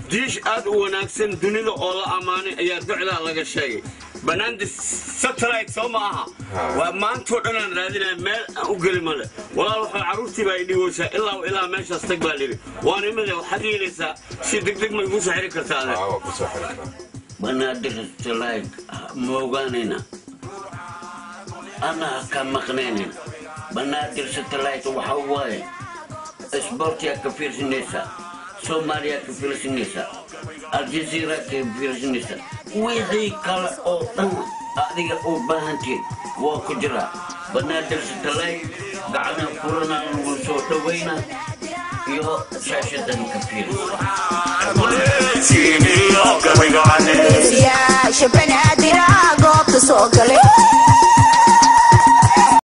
diish aad u wanaagsan dunida oo la ammaanay ayaa docdaa laga sheegay banaanda satellite soo ma aha waa maantoo dhan aan raadinaya meel aan u geli male walaal waxaa carruurtii baa idhiweysaa ilaa ilaa meeshaas tag baa lidhi waan imide waxaad yeelaysaa si degdeg ma igu soo xiri kartaa ade waa ku soo xiriirtaa banaadir satellite ma ogaanayna ana ha ka maqnaynayna banaadir satellite waxa waaye isboortiyaa ka fiirsanaysaa soomaaliyaa ka fiirsanaysaa aljazeera ka fiirsanaysaa wixii kale oo dhan adiga u baahantiin waa ku jiraa banaadir satellite gacana furana lagu soo dhawayna iyo shaashadan ka fiirsa yaasha banaadir goobta soo galay